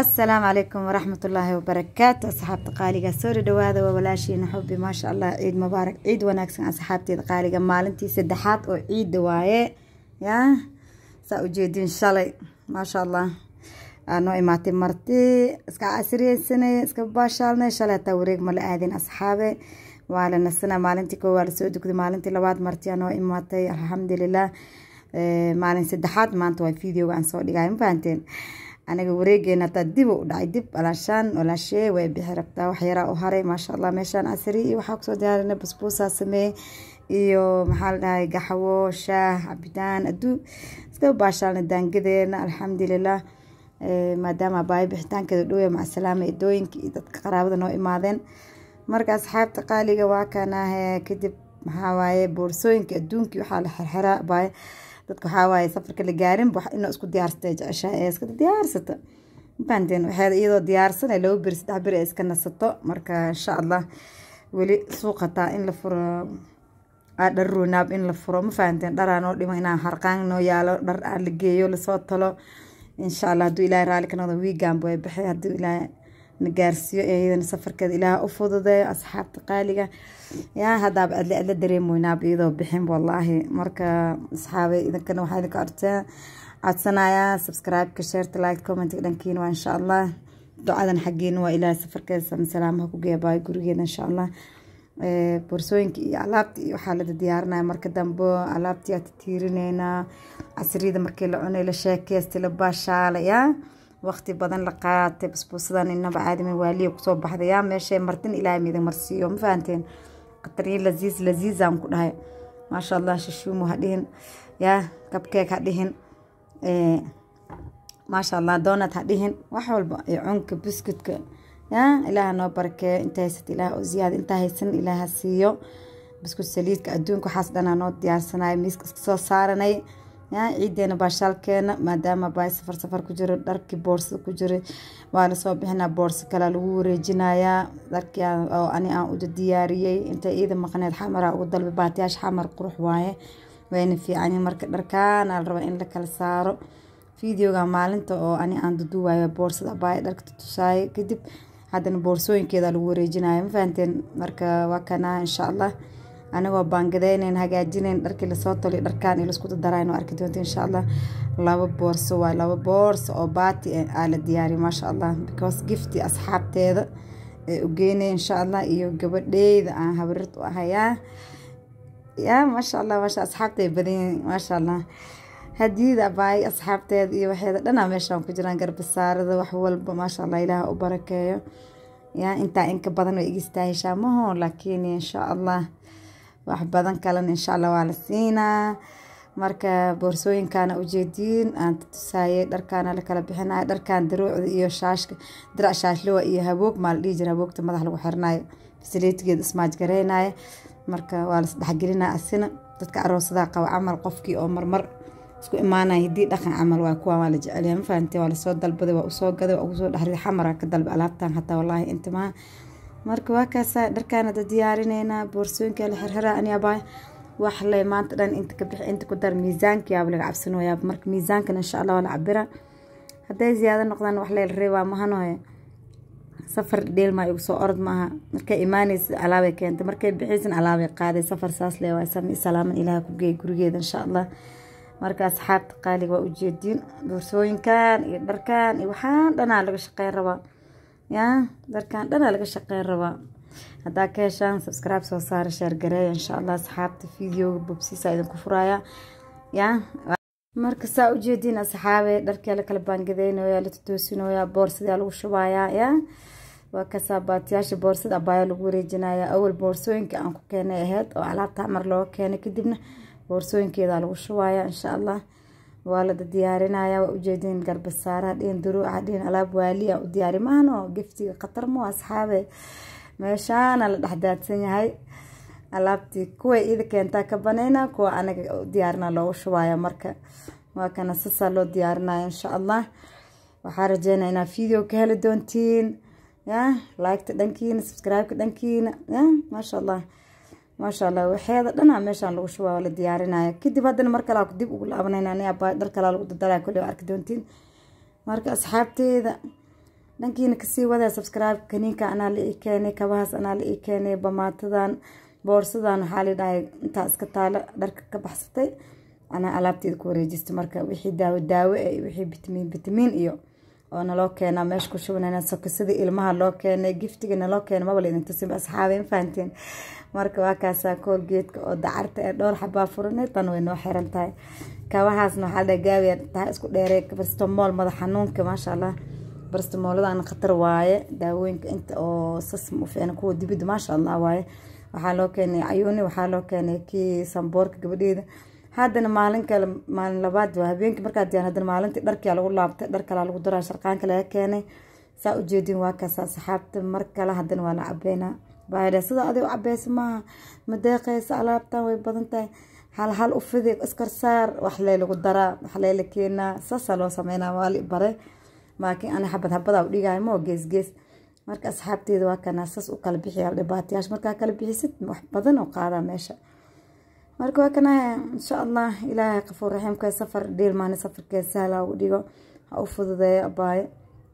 asalaamu calaykum waraxmat ullaahi wabarakaatu asxaabta qaaliga soo dhadhawaada waa walaashiina xubi maasha allah ciid mubaarak ciid wanaagsan asxaabteeda qaaliga maalintii saddexaad oo ciidda waaye yaa saa ujeedin shalay maasha allah noo imaatay marti iska casriyeysanay iska baashaalnay shalay hataa wareeg ma la aadin asxaabe waa la nasana maalintii koo waa lasoo dugday maalintii labaad martiyaa noo imaatay alxamdulilah maalin saddexaad maanta waa videoga aan soo dhigay ma fahanteen aniga wareegeena hataa dib u dhacay dib alaashaan walaashee way bixi rabtaa wax yaraa u haray maasha allah meeshaan casri iyo waxaa kusoo diyaarinay basbuusaa sameeyey iyo maxaa la dhahay gaxwo shaah cabitaan aduu iska baashaalna daangadeena alxamdulilah maadaama baayo bixitaankeeda dhowya macasalaama idooyinka iyo dadka qaraabada noo imaadeen marka asxaabta qaaliga waa kanaahe kadib maxaa waaye boorsooyinka adduunkii waxaa la xirxiraa baayo dadka waxaa waaye safarka la gaarin inuu isku diyaarsatay jeceshaa ee iska diyaarsata mafahanteen waxeeda iyadoo diyaarsan laba beri saddex beri ay iska nasato marka insha allah weli suuqataa in la furo dhar runaab in la furo ma fahanteen dharaa noo dhimo inaan harqaan noo yaalo dhar aan la geeyo lasoo talo insha allah hadduu ilaahay raalli ka noqdo wiiganba way baxay hadduu ilaahay na gaarsiiyo iyadana safarkeeda ilaah u fududeeyo asxaabta qaaliga yaa haddaaba adle adla dareemoynaaba iyadoo bixin wallaahi marka asxaabay idinkana waxaa idinka arteen codsanayaa subscribe-ka sheerta like commentiga dhankiina waa insha allah ducadan xaggiina waa ilaahay safarkeeda salaamaha ku geeya baayo gurigeeda insha allah boorsooyinka iyo alaabta iyo waxaa lada diyaarinaya marka dambe alaabtii aad tiirineynaa casriyada markii la cunay la sheekeystay la baashaalaya waqti badan la qaatay basbuusadan inaba caadimin waaliya kusoo baxday yaa meeshay martin ilaahay midin marsiiyo ma fahanteen qatariyo laziiz laziizaan ku dhahay maasha allah shishuumu ha dhihin yaa kabkeeg ha dhihin maasha allah doonad ha dhihin wax walba iyo cunka biskutka yaa ilaaha noo barakeeyo inta haysata ilaah oo ziyaada intaa haysan ilaaha siiyo biskut saliidka adduunka waxaas dhanaa noo diyaarsanayo miiska iska soo saaranay yaa ciideena baashaalkeena maadaama baay safar safar ku jiro dharkii boorsada ku jira waa lasoo bixinaa boorso kalea lagu wareejinayaa dharkii oo ani aan uda diyaariyey inta iida maqneed xamara ugu dalbay baatiyaasha xamar qurux waaye wayna fiicani marka dharkaana la rabaa in la kala saaro videoga maalinta oo ani aan duduwayo boorsada baay dharka tutusaayo kadib haddana boorsooyinkeeda lagu wareejinayo ma fahanteen marka waa kanaa insha allah anigoo baangadeyneyn hagaajinayn dharkii lasoo toliy dharkaan iyo laisku dardarayn oo arki doonta insha allah laba boorso waay laba boorso oo baati aa la diyaariy maasha allah because gifti asxaabteeda ee ugeynay insha allah iyo gabadheyda aan habarirta u ahayaa yaa maasha allah maasha asxaabtay badanyihin maasha allah hadiyada baay asxaabteeda iyo waxeeda dhanaa meeshaan ku jiraan garbasaarada wax walba maasha allah ilaah u barakeeyo yaa intaa inka badan way igistaaheshaa maho laakiin insha allah wax badan kalena insha allah waa la siinaa marka boorsooyinkaana ujeediin aan tusaayay dharkaana la kala bixinayo dharkan daruucda iyo shaashka dirac shaashlowa iyo haboog maa la dhihi jira haboogta madax lagu xirinayo fasiliitigeeda ismaaj gareynayo marka waa las dhexgelinaya asina dadka aroosadaha qaba camal qofkii oo marmar isku imaanaya hiddii dhaqan camal waa kuwa waa la jecelya ma fahamtee waa lasoo dalbaday waa usoo gaday waa ugusoo dhexriday xamara ka dalba alaabtan hataa wallaahi intimaa marka waa kaasa dharkaan hadda diyaarineynaa boorsooyinka la xirxiraa aniabaa wax le maanta dhan inta ka bixi inta ku dar miisaanka yaaba laga cabsanooyaa marka miisaankan insha allah waa la cabira hadday ziyaado noqdaan wax lee la reebaa mahanoye safar dheelmaa igu soo orod maaha markay imaanaysa alaabay keentay markay bixiysan alaabay qaaday safar saas le waa sami salaaman ilaaha ku geey gurigeeda insha allah marka asxaabta qaaliga waa ujeediin boorsooyinkan iyo dharkan iyo waxaan dhanaa laga shaqeyn rabaa yaa dharkan dhanaa laga shaqeyn rabaa haddaa ka heshaan subscribe soo saara sheergareeya insha allah asxaabta videoga bobsiisa idinku furaya yaa marka saa ujeediin asxaabe dharkii la kala baangadeynoya la tutoosinooya boorsadaa lagu shubayaa yaa waa kasaa baatiyaasha boorsada abaayo lagu wareejinaya awal boorsooyinka aan ku keenay aheyd oo alaabta mar looga keenay kadibna boorsooyinkeeda lagu shubaya insha allah waa la diyaarinaya waa ujeediin garbasaaraha dhihin duruuca dhihin alaab waaliya u diyaari maahno giftiga khatar mo asxaabe meeshaana la dhexdaadsan yahay alaabtii kuway ida keentaa ka baneyna kuwa anaga diyaarina loogu shubaya marka waa kana sasaa loo diyaarinaya insha allah waxaa rajeynaya inaad video ka heli doontiin ya liketa dhankiina subscribe-ka dhankiina ya maasha allah maasha allah waxeeda dhanaa meeshaan lagu shubaa la diyaarinaya kadib haddana mar kale dib ugu laabanayna dhar kalaa lagu dardalaya kulli arki doontiin marka asxaabteeda dhankiina kasii wada subscribe kaniinka anaa la ii keenay kabahaas anaa la ii keenay bamaatadan boorsadan waxaa la dhahay intaa iska taalo dharka ka baxsatay anaa alaabteeda ku wareejistay marka wixii daawo daawo eh wixii bitamiin bitamiin iyo oo naloo keenaa meesha ku shubanayna sokosadii ilmaha loo keenay giftiga naloo keenay maba laydin tusin asxaabe ma fahanteen marka waa kaasaa koolgeedka oo dacarta ee dhowr xabaa furanay tan way noo xiran tahay kabahaasna waxaa dhahay gaawiya tahay isku dheerey barstomool madax xanuunka maasha allah barstomooladan khatar waaye daawooyinka inta oo sas ma u fiicna kuwa dibidda maasha allah waaye waxaa loo keenay cayuuni waxaa loo keenay kii samboorka gabadheeda haddana maalin kale maalin labaad waa habeenkii markaa diyaan haddana maalintii dharkia lagu laabtay dhar kalaa lagu daraa sharqaanka laga keenay saa ujeedin waa kaasa saxaabta mar kale haddana waa la cabeynaa baadha sida adig u cabeysa maaha ma deeqeysa alaabtan way badan tahay hal hal u fidi iskarsaar wax lee lagu daraa wax lee la keenaa saasaa loo sameynaa waa li bare laakiin ani xabad xabadaa u dhigayo moo gees gees marka asxaabteeda waa kanaa saas u kala bixiya dhibaatayaasha markaa kala bixisid wax badan oo qaadaa meesha marka waa kana insha allah ilaahay qafuur raxiimka safar dhiilmaani safarkeed sahla ugu dhigo ha u fududeeyo abaayo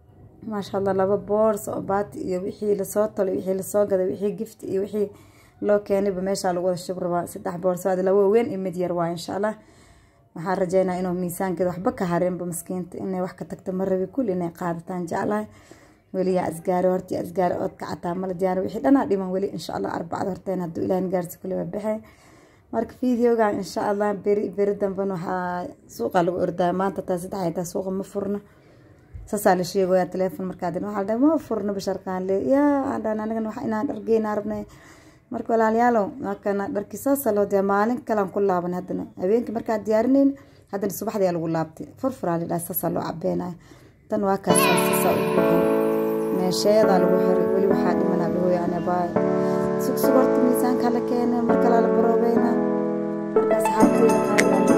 maasha allah laba boors oo baati iyo wixii lasoo tolay wixii lasoo gaday wixii gift iyo wixii loo keenayba meeshaa lagu wada shub rabaa saddex boorso aad laba weyn iyo mid yar waa insha allah waxaan rajeynaa inuu miisaankeeda waxba ka hareenba maskiinta inay wax ka tagto ma rabi kulli inay qaadataan jeclahay weli yaa asgaari horta yaa asgaari ood ka cataa mala diyaar wixii dhanaa dhiman weli insha allah arbacada horteen hadduu ilaahin gaarsi kulli waa baxay marka videogan insha allah beri beri damben waxaa suuqa lagu ordaa maanta taa saddex ay taa suuqa ma furno saasaa la sheegaya teleefon markaadin waxaa la dhahay ma furno basharkaan le yaa aan dhahan anigana wax inaan dhargeynaa rabnay marka walaalayaalow waa kana dharkii saasa loo diyaa maalin kalaan ku laaban haddana habeenkii markaa diyaarinayn haddana subaxdii lagu laabtay furfuraa la dhahay saasaa loo cabeenaya tan waa kaas saasaa u buuxin meesheedaa lagu xiray weli waxaa dhimanaa dhahooya anabaayo sugsug horta miisaanka la keenay mar kalaa la baroobeynaa markaas xaalkeeda qaadaan